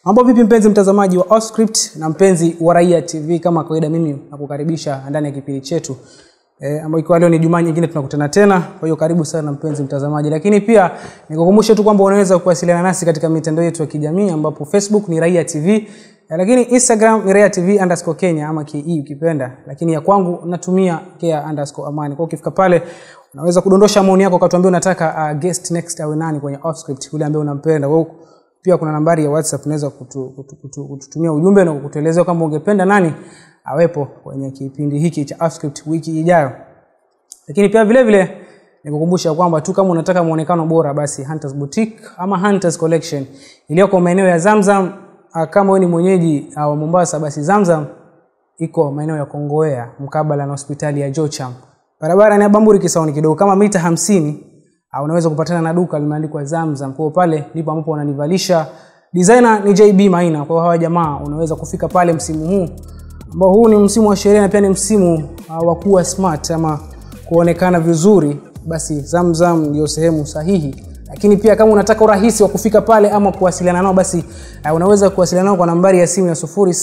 Mambo vipi mpenzi mtazamaji wa Offscript na mpenzi wa Raia TV, kama kawaida mimi nakukaribisha ndani ya kipindi chetu e, ambayo ikiwa leo ni Jumaa nyingine tunakutana tena. Kwa hiyo karibu sana mpenzi mtazamaji, lakini pia nikukumbushe tu kwamba unaweza kuwasiliana nasi katika mitandao yetu ya kijamii ambapo Facebook ni Raia TV e, lakini Instagram ni Raia TV underscore Kenya ama KE ukipenda, lakini ya kwangu natumia Kea underscore Amani. Kwa hiyo ukifika pale unaweza kudondosha maoni yako ukatuambia unataka uh, guest next awe nani kwenye Offscript, yule ambaye unampenda. Kwa hiyo pia kuna nambari ya WhatsApp unaweza kutu, kutu, kutu, kututumia ujumbe na kutuelezea kwamba ungependa nani awepo kwenye kipindi hiki cha Offscript wiki ijayo. Lakini pia vile vile nikukumbusha kwamba tu kama unataka muonekano bora, basi Hunters Boutique ama Hunters Collection iliyoko maeneo ya Zamzam. ah, Kama wewe ni mwenyeji ah, wa Mombasa, basi Zamzam iko maeneo ya Kongowea mkabala na hospitali ya Jocham. Barabara ni ya Bamburi Kisauni kidogo kama mita hamsini uh, unaweza kupatana na duka limeandikwa Zamzam. Kwa hiyo pale ndipo ambapo wananivalisha. Designer ni JB Maina. Kwa hiyo hawa jamaa unaweza kufika pale msimu huu ambao huu ni msimu wa sherehe na pia ni msimu uh, wa kuwa smart ama kuonekana vizuri, basi Zamzam ndio sehemu sahihi. Lakini pia kama unataka urahisi wa kufika pale ama kuwasiliana nao, basi uh, unaweza kuwasiliana nao kwa nambari ya simu ya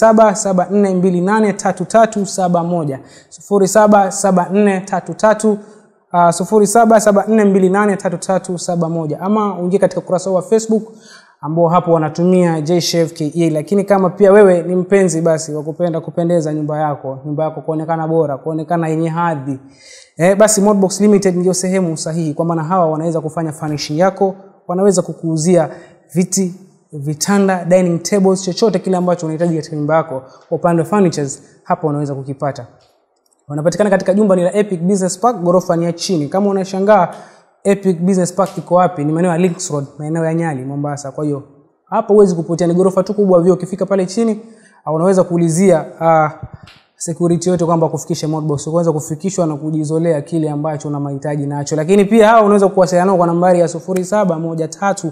0774283371 077433 Uh, 0774283371 ama uingie katika ukurasa wa Facebook ambao hapo wanatumia JShave KE. Lakini kama pia wewe ni mpenzi basi wa kupenda kupendeza nyumba yako, nyumba yako kuonekana bora, kuonekana yenye hadhi, eh, basi Modbox Limited ndio sehemu sahihi, kwa maana hawa wanaweza kufanya furnishing yako, wanaweza kukuuzia viti, vitanda, dining tables, chochote kile ambacho unahitaji katika nyumba yako. Kwa upande wa furnitures, hapo unaweza kukipata wanapatikana katika jumba ni la Epic Business Park, ghorofa ni ya chini. Kama unashangaa Epic Business Park iko wapi, ni maeneo ya Links Road, maeneo ya Nyali, Mombasa. Kwa hiyo hapo huwezi kupotea, ni ghorofa tu kubwa vyo. Ukifika pale chini au unaweza kuulizia uh, security yote kwamba kufikisha Modbox, unaweza kufikishwa na kujizolea kile ambacho una mahitaji nacho. Lakini pia hao unaweza kuwasiliana nao kwa nambari ya 0713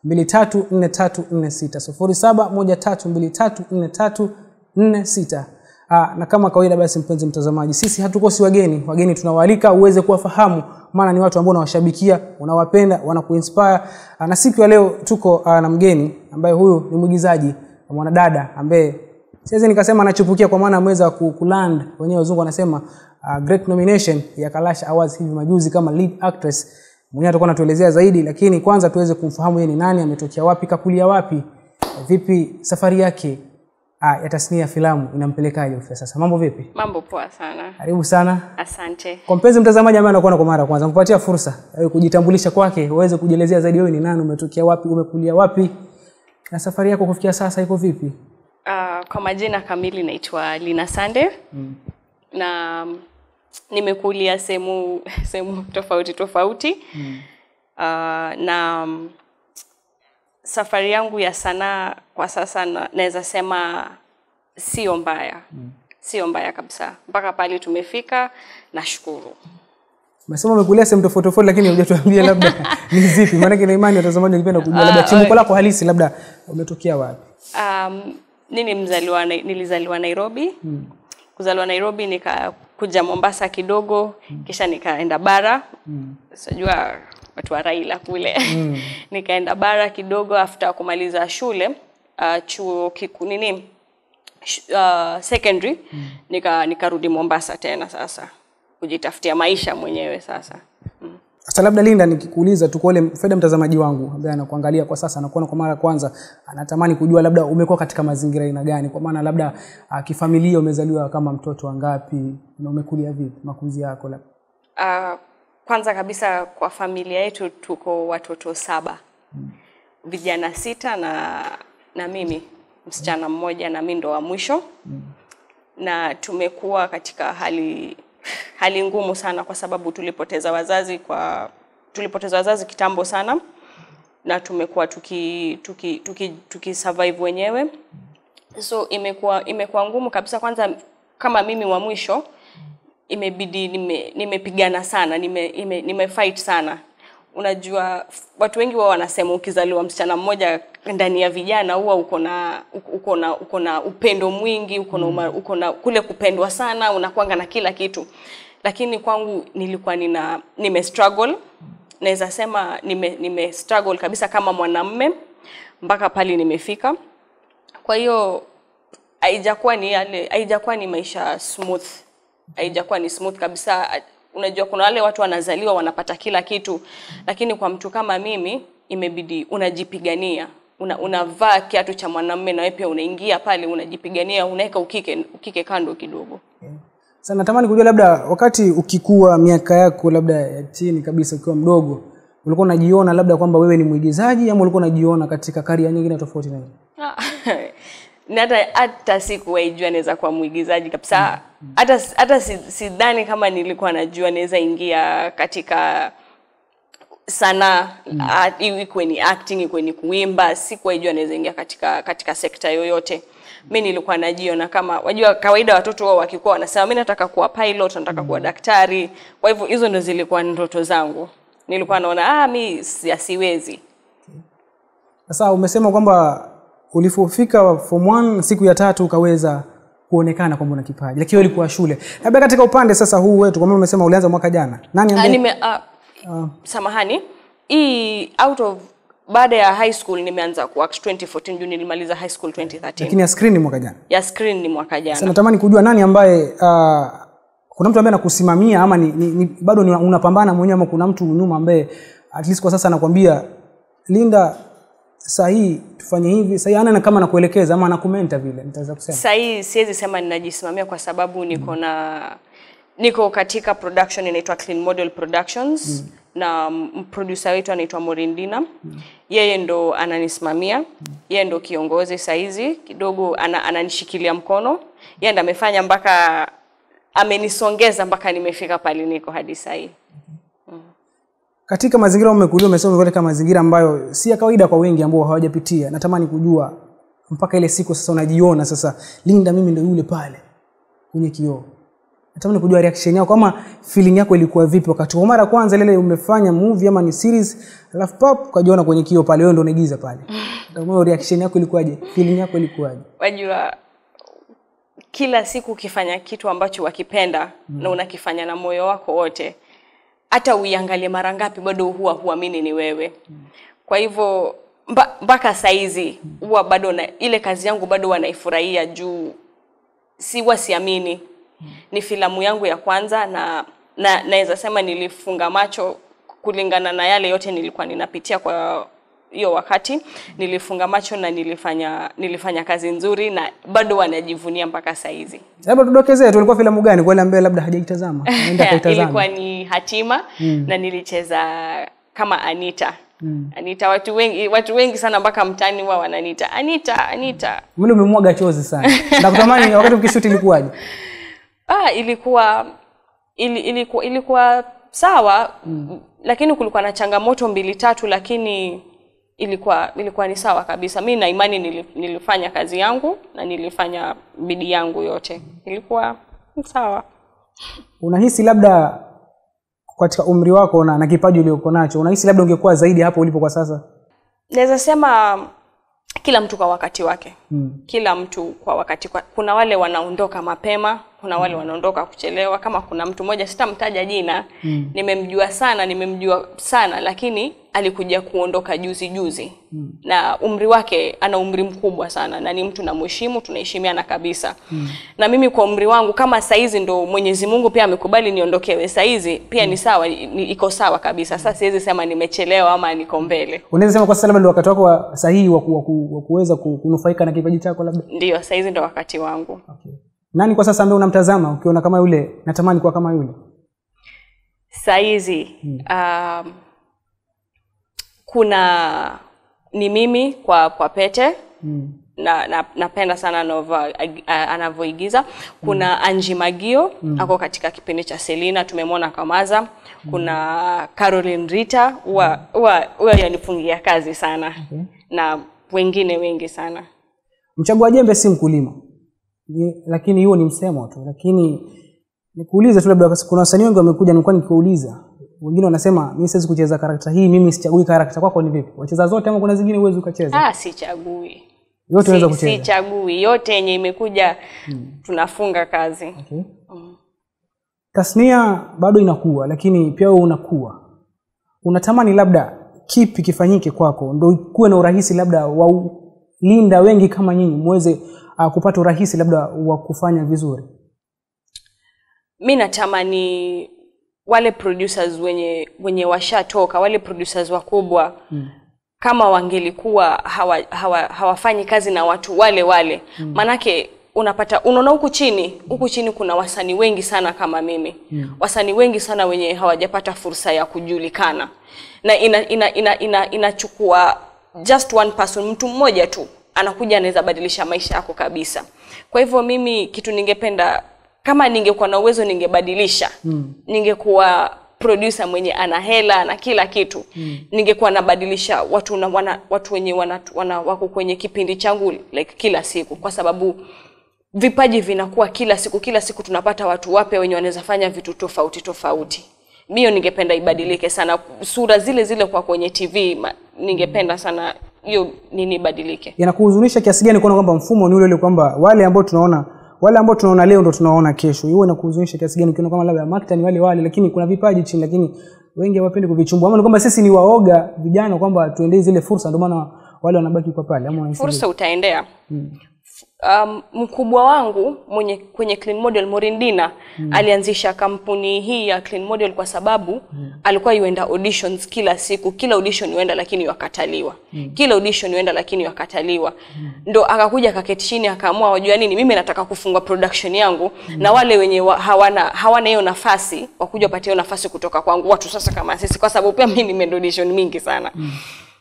234346 0713234346 Aa, na kama kawaida basi, mpenzi mtazamaji, sisi hatukosi wageni. Wageni tunawaalika uweze kuwafahamu, maana ni watu ambao unawashabikia, unawapenda, wanakuinspire. Aa, na siku ya leo tuko aa, na mgeni ambaye huyu ni mwigizaji mwanadada ambaye siwezi nikasema anachupukia, kwa maana ameweza ku- kuland, wenyewe wazungu wanasema uh, great nomination ya Kalash Awards hivi majuzi kama lead actress. Mwenyewe atakuwa anatuelezea zaidi, lakini kwanza tuweze kumfahamu yeye ni nani, ametokea wapi, kakulia wapi, vipi safari yake Ah, ya tasnia ya filamu inampelekaje kufikia sasa? Mambo vipi? Mambo poa sana, Karibu sana. asante. Kwa mpenzi mtazamaji ambaye anakuona kwa mara ya kwanza, kupatia fursa ya kujitambulisha kwake, uweze kujielezea zaidi, wewe ni nani, umetokea wapi, umekulia wapi na safari yako kufikia sasa iko vipi? Uh, kwa majina kamili naitwa Lina Sande mm. na mm, nimekulia sehemu sehemu tofauti tofauti mm. uh, na mm, safari yangu ya sanaa kwa sasa na- naweza sema sio mbaya mm. sio mbaya kabisa mpaka pale tumefika, nashukuru. Umesema umekulia sehemu tofauti tofauti, lakini hujatuambia labda ni zipi, maana na imani watazamaji wangependa kujua labda chimbuko lako halisi, labda umetokea wapi? Um, nini mzaliwa, Nai- nilizaliwa Nairobi mm. kuzaliwa Nairobi nikakuja Mombasa kidogo mm. kisha nikaenda bara mm. sijua watu wa Raila kule mm. nikaenda bara kidogo after kumaliza shule uh, chuo kikuu nini sh- uh, secondary mm. nika nikarudi Mombasa tena sasa kujitafutia maisha mwenyewe sasa mm. Sasa labda Linda, nikikuuliza tu kwa ule faida mtazamaji wangu ambaye anakuangalia kwa sasa, anakuona kwa mara ya kwanza, anatamani kujua labda umekuwa katika mazingira aina gani, kwa maana labda uh, kifamilia umezaliwa kama mtoto wangapi na umekulia vipi, makuzi yako labda Uh, kwanza kabisa kwa familia yetu tuko watoto saba mm. vijana sita na na mimi msichana mmoja na mi ndo wa mwisho mm. na tumekuwa katika hali hali ngumu sana kwa sababu tulipoteza wazazi kwa tulipoteza wazazi kitambo sana na tumekuwa tuki tuki, tuki, tuki survive wenyewe so imekuwa imekuwa ngumu kabisa kwanza kama mimi wa mwisho imebidi nime- nimepigana sana nime, ime, nime fight sana unajua f- watu wengi wao wanasema ukizaliwa msichana mmoja ndani ya vijana huwa uko na uko- uko na uko na upendo mwingi uko na uma- uko na kule kupendwa sana unakwanga na kila kitu lakini kwangu nilikuwa nina nime struggle naweza sema nime, nime struggle kabisa kama mwanamme mpaka pale nimefika kwa hiyo haijakuwa ni yale haijakuwa ni maisha smooth haijakuwa ni smooth kabisa unajua kuna wale watu wanazaliwa wanapata kila kitu lakini kwa mtu kama mimi imebidi unajipigania una, unavaa kiatu cha mwanamume na wewe pia unaingia pale unajipigania unaweka ukike ukike kando kidogo Sasa natamani kujua labda wakati ukikua miaka yako labda ya chini kabisa ukiwa mdogo ulikuwa unajiona labda kwamba wewe ni mwigizaji ama ulikuwa unajiona katika karia nyingine tofauti na hiyo? na hata hata sikuwaijua naweza kuwa mwigizaji kabisa hata hata si- sidhani kama nilikuwa najua naweza ingia katika sanaa mm. ikuwe ni acting ikuwe ni kuimba sikuwaijua naweza ingia katika katika sekta yoyote mi nilikuwa najiona kama wajua kawaida watoto wao wakikuwa wanasema mi nataka kuwa pilot nataka kuwa daktari kwa hivyo hizo ndo zilikuwa ndoto zangu nilikuwa naona ah mi si- siwezi Sasa umesema kwamba ulipofika form 1 siku ya tatu ukaweza kuonekana kwamba una kipaji, lakini wewe ulikuwa shule. Labda katika upande sasa huu wetu, kwa maana umesema ulianza mwaka jana, nani Ah, ambaye nime uh, samahani hii out of baada ya high school nimeanza kuact 2014 juu nilimaliza high school 2013 lakini ya screen ni mwaka jana? ya screen ni mwaka Sasa jana natamani kujua nani ambaye uh, kuna mtu ambaye anakusimamia ama ni, ni, ni, bado ni, unapambana mwenyewe ama kuna mtu nyuma ambaye at least kwa sasa anakwambia Linda, saa hii tufanye hivi, saa hii ana kama anakuelekeza ama anakumenta vile, nitaweza kusema sahii siwezi sema ninajisimamia kwa sababu niko na niko katika production inaitwa Clean Model Productions na m- producer wetu anaitwa Morindina yeye ndo ananisimamia yeye ndo kiongozi saizi kidogo ana, ananishikilia mkono yeye ndo amefanya mpaka amenisongeza mpaka nimefika pale niko hadi sahii katika mazingira ambayo umekulia, umesema umekuwa katika mazingira ambayo si ya kawaida kwa wengi ambao hawajapitia. Natamani kujua mpaka ile siku sasa unajiona sasa, Linda, mimi ndo yule pale kwenye kioo. Natamani kujua reaction yako ama feeling yako ilikuwa vipi wakati wa mara ya kwanza lile umefanya movie ama ni series, alafu pap ukajiona kwenye kioo pale, wewe ndo unaigiza pale. Natamani reaction yako ilikuwaje? Feeling yako ilikuwaje? wajua kila siku ukifanya kitu ambacho wakipenda mm. na unakifanya na moyo wako wote hata uiangalie mara ngapi bado huwa huamini ni wewe mm. kwa hivyo mba- mpaka saizi huwa bado na, ile kazi yangu bado huwa naifurahia juu si huwa siamini ni filamu yangu ya kwanza na na naweza sema nilifunga macho kulingana na yale yote nilikuwa ninapitia kwa hiyo wakati nilifunga macho na nilifanya nilifanya kazi nzuri na bado wanajivunia mpaka saizi Labda tudokezee tu, ilikuwa filamu gani kwa wale ambaye labda hajaitazama, aenda kaitazama. ilikuwa ni hatima mm. na nilicheza kama Anita mm. Anita watu wengi watu wengi sana mpaka mtaani huwa wananiita Anita Anita Mwili umemwaga chozi sana. Nakutamani wakati ukishuti ilikuwaje? ah, ilikuwa ili, ilikuwa ilikuwa sawa mm. lakini kulikuwa na changamoto mbili tatu lakini ilikuwa ilikuwa ni sawa kabisa mi na imani nili, nilifanya kazi yangu na nilifanya bidii yangu yote ilikuwa sawa unahisi labda katika umri wako na, na kipaji uliokuwa nacho unahisi labda ungekuwa zaidi hapo ulipo kwa sasa naweza sema kila mtu kwa wakati wake mm. kila mtu kwa wakati kwa, kuna wale wanaondoka mapema kuna wale wanaondoka kuchelewa kama kuna mtu mmoja sitamtaja jina mm. nimemjua sana nimemjua sana lakini alikuja kuondoka juzi juzi mm. na umri wake ana umri mkubwa sana na ni mtu namheshimu tunaheshimiana kabisa mm. na mimi kwa umri wangu kama saizi ndo mwenyezi mungu pia amekubali niondokewe saizi pia ni sawa ni, iko sawa kabisa sasa siwezi sema nimechelewa ama niko mbele unaweza sema kwa sasa labda ndio wakati wako wa sahihi wa, ku, wa, ku, wa kuweza ku- kunufaika na kipaji chako labda ndio saizi ndo wakati wangu okay. nani kwa sasa ambaye unamtazama ukiona kama yule natamani kuwa kama yule saizi um, kuna ni mimi kwa kwa pete mm. na, na napenda sana anavyo- ag- a- anavyoigiza kuna mm. Anji Magio mm. ako katika kipindi cha Selina tumemwona Kamaza kuna Caroline Rita huwa huwa huwa yanifungia kazi sana Okay. na wengine wengi sana mchagua jembe si mkulima Ni- lakini huo ni msemo tu lakini nikuulize tu labda kuna wasanii wengi wamekuja nilikuwa nikiwauliza wengine wanasema mimi siwezi kucheza karakta hii mimi sichagui karakta kwako ni vipi wacheza zote ama kuna zingine huwezi ukacheza ah, sichagui yote unaweza si, kucheza sichagui yote yenye imekuja tunafunga kazi okay. tasnia bado inakuwa lakini pia wewe unakuwa unatamani labda kipi kifanyike kwako ndo kuwe na urahisi labda wa u- linda wengi kama nyinyi muweze uh, kupata urahisi labda wa kufanya vizuri mi natamani wale producers wenye wenye washatoka wale producers wakubwa mm. kama wangelikuwa hawa, hawa, hawafanyi kazi na watu wale wale mm. manake unapata unaona huku chini huku chini kuna wasanii wengi sana kama mimi mm. wasanii wengi sana wenye hawajapata fursa ya kujulikana na ina ina ina, ina, inachukua just one person mtu mmoja tu anakuja anaweza badilisha maisha yako kabisa kwa hivyo mimi kitu ningependa kama ningekuwa na uwezo ningebadilisha mm. ningekuwa producer mwenye ana hela na kila kitu mm. ningekuwa nabadilisha watu na, wana, watu wenye wana, wana, wako kwenye kipindi changu like kila siku kwa sababu vipaji vinakuwa kila siku kila siku tunapata watu wapya wenye wanaweza fanya vitu tofauti tofauti hiyo ningependa ibadilike sana sura zile zile kwa kwenye tv ma, ningependa sana hiyo nini ibadilike inakuhuzunisha kiasi gani kuona kwamba mfumo ni ule ule kwamba wale ambao tunaona wale ambao tunaona leo ndo tunaona kesho hiyo inakuhuzunisha kiasi gani ukiona kama labda makta ni wale wale lakini kuna vipaji chini lakini wengi hawapendi kuvichumbua ama ni kwamba sisi ni waoga vijana kwamba tuendee zile fursa ndio maana wale wanabaki kwa pale ama unahisi fursa utaendea hmm. um, mkubwa wangu mwenye kwenye clean model morindina hmm. alianzisha kampuni hii ya clean model kwa sababu hmm. alikuwa yuenda auditions kila siku kila audition yuenda lakini wakataliwa hmm. kila audition yuenda lakini wakataliwa hmm. ndo akakuja akaketi chini akaamua wajua nini mimi nataka kufunga production yangu hmm. na wale wenye wa, hawana hawana hiyo nafasi wakuja wapatie hiyo nafasi kutoka kwangu watu sasa kama sisi kwa sababu pia mimi nime audition mingi sana hmm.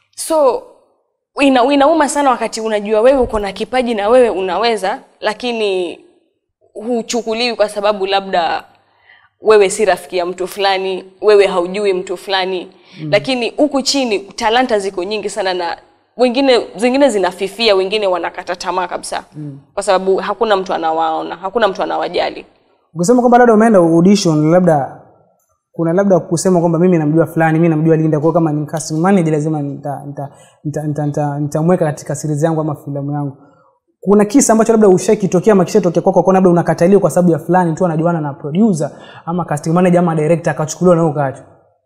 so ina, inauma sana wakati unajua wewe uko na kipaji na wewe unaweza lakini huchukuliwi kwa sababu labda wewe si rafiki ya mtu fulani wewe haujui mtu fulani mm. lakini huku chini talanta ziko nyingi sana na wengine zingine zinafifia wengine wanakata tamaa kabisa mm. kwa sababu hakuna mtu anawaona hakuna mtu anawajali ukisema kwamba labda umeenda audition labda kuna labda kusema kwamba mimi namjua fulani mimi namjua Linda kwa kama ni casting manager lazima nitamweka nita, nita, nita, nita, nita, nita katika series yangu ama filamu yangu kuna kisa ambacho labda ushakitokea ama kishatokea kwako kwa labda unakataliwa kwa sababu ya fulani tu anajuana na producer ama casting manager ama director akachukuliwa na ukaachwa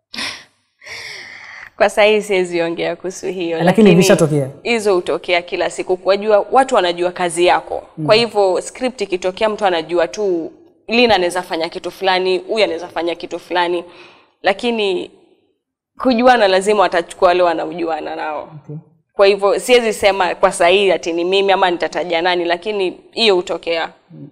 kwa sahii siwezi ongea kuhusu hiyo Lakini vishatokea. hizo hutokea kila siku kwajua watu wanajua kazi yako mm. kwa hivyo script ikitokea mtu anajua tu lina anaweza fanya kitu fulani huyu anaweza fanya kitu fulani lakini kujuana lazima watachukua wale wanaojuana nao okay. kwa hivyo siwezi sema kwa sahihi ati ni mimi ama nitataja nani lakini hiyo hutokea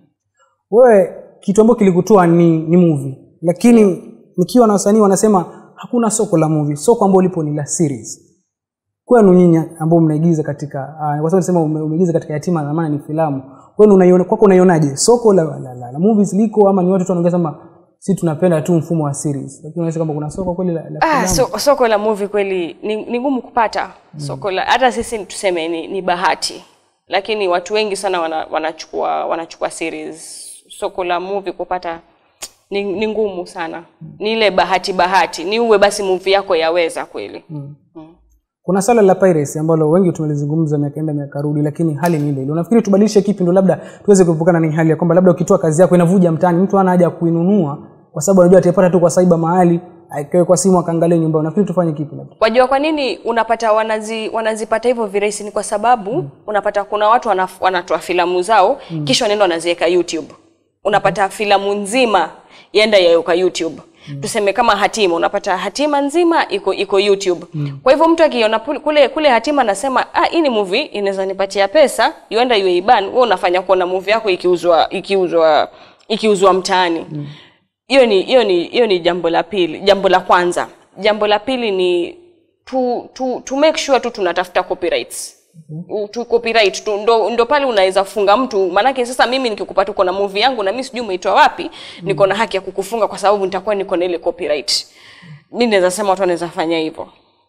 wewe kitu ambacho kilikutoa ni, ni movie lakini nikiwa na wasanii wanasema hakuna soko la movie soko ambalo lipo ni la series kwenu nyinyi ambao mnaigiza katika uh, kwa sababu nasema ume- umeigiza katika yatima na maana ni filamu kwenu unaiona kwako unaionaje soko la, la, la, la movies liko ama ni watu tu wanaongea sema si tunapenda tu mfumo wa series lakini unaona kama kuna soko kweli la, la ah, filamu so, soko la movie kweli ni, ni ngumu kupata mm. soko la hata sisi tuseme ni, ni bahati lakini watu wengi sana wana, wanachukua wanachukua series soko la movie kupata ni, ni ngumu sana ni ile bahati bahati ni uwe basi movie yako yaweza kweli mm. kuna swala la piracy ambalo wengi tumelizungumza miaka enda miaka rudi lakini hali ni ile ile unafikiri tubadilishe kipi ndo labda tuweze kuepukana na hii hali ya kwamba labda ukitoa kazi yako inavuja mtaani mtu hana haja ya kuinunua kwa sababu anajua ataipata tu kwa saiba mahali aikawe kwa simu akaangalia nyumbani unafikiri tufanye kipi labda wajua kwa nini unapata wanazi, wanazipata hivyo virahisi ni kwa sababu mm. unapata kuna watu wanaf, wanatoa filamu zao mm. kisha wanaenda wanaziweka youtube unapata filamu nzima yaenda yaweka youtube mm. tuseme kama hatima unapata hatima nzima iko iko youtube mm. kwa hivyo mtu akiona pul- kule kule hatima anasema ah hii ni movie inaweza nipatia pesa yuenda yueiban wewe unafanya kuona movie yako ikiuzwa ikiuzwa ikiuzwa mtaani mm hiyo ni hiyo ni hiyo ni jambo la pili jambo la kwanza jambo la pili ni tu, tu, to make sure tu tunatafuta copyrights mm-hmm. tu copyright tu, ndo, ndo pale unaweza funga mtu maanake sasa mimi nikikupa tuko na movie yangu na mimi sijui umeitoa wapi mm-hmm. niko na haki ya kukufunga kwa sababu nitakuwa niko na ile copyright mi naweza sema watu wanaweza fanya hivyo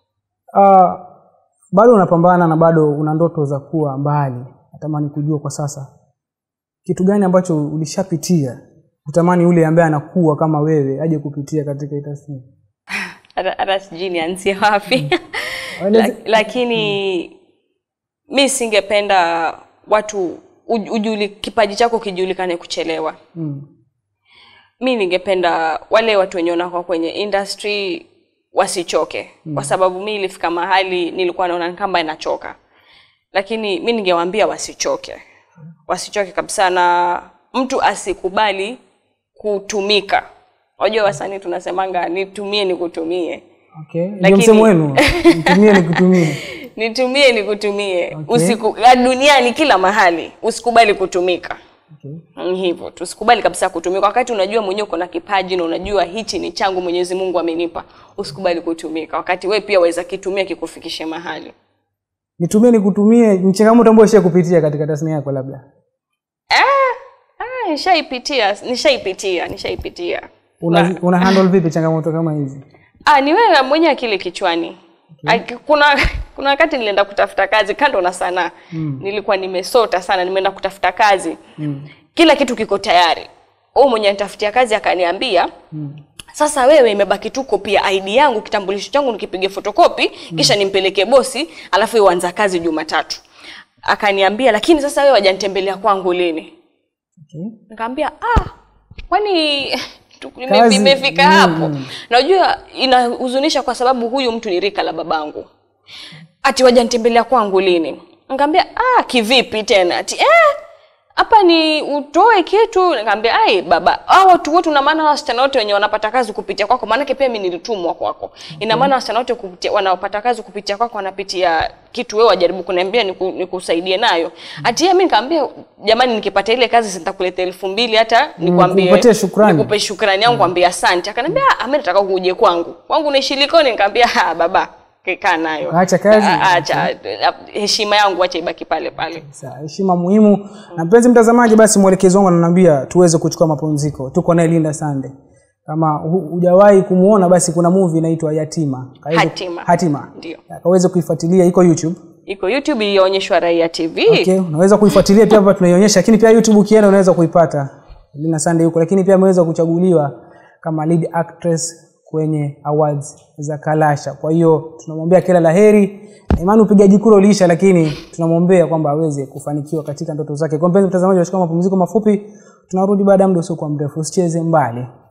uh, bado unapambana na bado una ndoto za kuwa mbali natamani kujua kwa sasa kitu gani ambacho ulishapitia utamani yule ambaye anakuwa kama wewe aje kupitia katika hii tasnia hata hata sijui nianzie wapi Waeleze- La, lakini mi singependa watu uj- ujuli, kipaji chako kijulikane kuchelewa mm. mi ningependa wale watu wenye wanakuwa kwenye industry wasichoke mm. kwa sababu mi ilifika mahali nilikuwa naona ni kama inachoka lakini mi ningewaambia wasichoke wasichoke kabisa na mtu asikubali kutumika wajua wasanii tunasemanga nitumie nikutumie okay. ndio Lakini- msemo wenu nitumie nikutumie nitumie nikutumie Okay. Usiku, ya duniani kila mahali usikubali kutumika okay. Mm, hivyo tusikubali kabisa kutumika wakati unajua mwenyewe uko na kipaji na unajua hichi ni changu mwenyezi mungu amenipa usikubali kutumika wakati we pia waweza kitumia kikufikishe mahali nitumie nikutumie ni changamoto ambayo ishia kupitia katika tasnia yako labda ah, nishaipitia nishaipitia nishaipitia una, una handle vipi changamoto kama hizi ah, ni wewe mwenye akili kichwani okay. kuna kuna wakati nilienda kutafuta kazi kando na sanaa mm. nilikuwa nimesota sana nimeenda kutafuta kazi mm. kila kitu kiko tayari huyu mwenye anitafutia kazi akaniambia mm. sasa wewe imebaki tu kopi ya ID yangu kitambulisho changu nikipige fotokopi mm. kisha nimpeleke bosi alafu yeye uanza kazi Jumatatu akaniambia lakini sasa wewe wajanitembelea kwangu lini okay. nikamwambia ah kwani tu- ime- Kazi, imefika mm. hapo najua inahuzunisha kwa sababu huyu mtu ni rika la babangu ati waja nitembelea kwangu lini nikamwambia ah kivipi tena ati eh hapa ni utoe kitu nikamwambia ai baba hao watu wote una maana wasichana wote wenye wanapata kazi kupitia kwako maanake pia mimi nilitumwa kwako ina maana wasichana wote kupitia wanaopata kazi kupitia kwako wanapitia kitu wewe wajaribu kuniambia niku, nikusaidie nayo ati yeye mimi nikamwambia jamani nikipata ile kazi sitakuletea elfu mbili hata nikwambie kukupatia shukrani. nikupe shukrani yangu kwambia asante akaniambia ah mimi nataka uje kwangu kwangu unaishi Likoni nikamwambia ah baba kaa nayo Acha kazi. Ah, acha heshima yangu acha ibaki pale pale Sawa, heshima muhimu na mpenzi mtazamaji basi mwelekezi wangu ananiambia tuweze kuchukua mapumziko tuko naye linda sande kama hu- hujawahi kumuona basi kuna movie inaitwa yatima Kaweze- Hatima. hatima Ndio. kaweze kuifuatilia iko youtube iko youtube iliyoonyeshwa raia tv okay. unaweza kuifuatilia pia hapa tunaionyesha lakini pia youtube ukienda unaweza kuipata lina sande huko lakini pia ameweza kuchaguliwa kama lead actress kwenye awards za kalasha kwa hiyo tunamwombea kila la heri Na imani upigaji kura uliisha lakini tunamwombea kwamba aweze kufanikiwa katika ndoto zake kwa mpenzi mtazamaji wachukua mapumziko mafupi tunarudi baada ya muda usiokuwa mrefu usicheze mbali